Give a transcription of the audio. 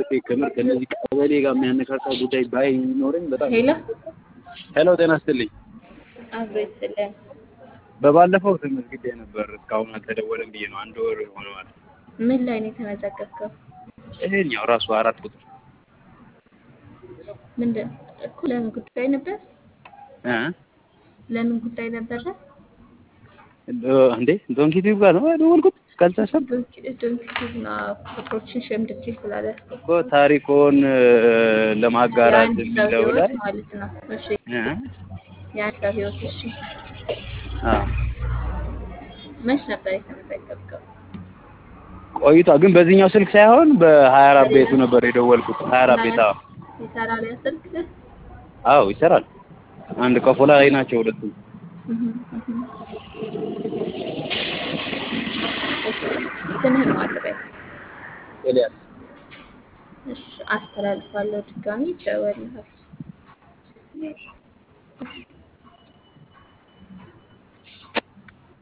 ከምር ከእነዚህ ቀበሌ ጋር የሚያነካካ ጉዳይ ባይኖረኝ በጣም ሄሎ ሄሎ፣ ጤና ይስጥልኝ። አብሮ ይስጥልን። በባለፈው ተመዝግቤ ነበር እስካሁን አልተደወለም ብዬ ነው። አንድ ወር ሆነዋል። ምን ላይ ነው የተመዘገብከው? ይሄኛው ራሱ አራት ቁጥር ምንድን እኮ ለምን ጉዳይ ነበር? እ ለምን ጉዳይ ነበረ? እንዴ ዶንኪቲቭ ጋር ነው የደወልኩት ካልተሰብ ዶንኪቲቭና ቁጥሮችን ሸምድጄ ስላልያዝኩ እኮ ታሪኮን ለማጋራት የአንድ ሰው የሚለው ላይ ህይወት ማለት ነው። እሺ እ የአንድ ሰው ህይወት። እሺ አዎ መች ነበር የተመዘገብከው? ቆይቷ ግን በዚህኛው ስልክ ሳይሆን በሀያ አራት ቤቱ ነበር የደወልኩት። ሀያ አራት ቤት አዎ ይሰራል ያ ስልክ? አዎ ይሰራል። አንድ ቀፎ ላይ ናቸው ሁለቱም። እህ እህ። እሺ ስምህን ማን ልበል? ኤልያስ እሺ አስተላልፋለሁ። ድጋሚ ይደወልልሃል።